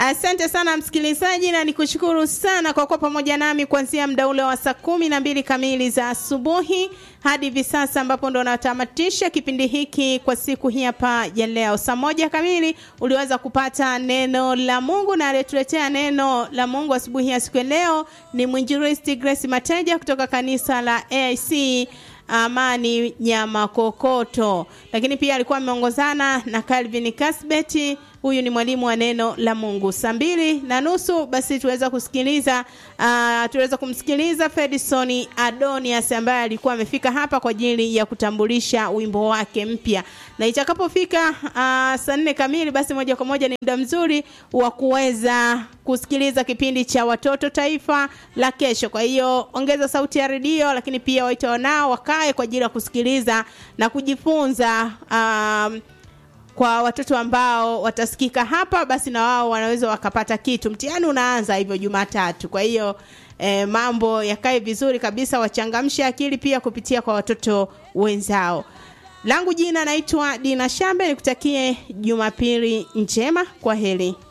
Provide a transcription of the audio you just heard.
Asante sana msikilizaji, na nikushukuru sana kwa kuwa pamoja nami kuanzia muda ule wa saa kumi na mbili kamili za asubuhi hadi hivi sasa ambapo ndo natamatisha kipindi hiki kwa siku hii hapa ya leo. Saa moja kamili uliweza kupata neno la Mungu, na aliyetuletea neno la Mungu asubuhi ya siku ya leo ni mwinjilisti Grace Mateja kutoka kanisa la AIC Amani Nyamakokoto, lakini pia alikuwa ameongozana na Calvin Kasbeti. Huyu ni mwalimu wa neno la Mungu. Saa mbili na nusu basi tuweza kusikiliza uh, tuweza kumsikiliza Fedison Adonias ambaye alikuwa amefika hapa kwa ajili ya kutambulisha wimbo wake mpya, na itakapofika uh, saa nne kamili basi moja kwa moja ni muda mzuri wa kuweza kusikiliza kipindi cha watoto taifa la kesho. Kwa hiyo ongeza sauti ya redio, lakini pia waite wanao wakae kwa ajili ya kusikiliza na kujifunza um, kwa watoto ambao watasikika hapa, basi na wao wanaweza wakapata kitu. Mtihani unaanza hivyo Jumatatu, kwa hiyo eh, mambo yakae vizuri kabisa, wachangamshe akili pia kupitia kwa watoto wenzao. Langu jina naitwa Dina Shambe, nikutakie Jumapili njema. Kwa heri.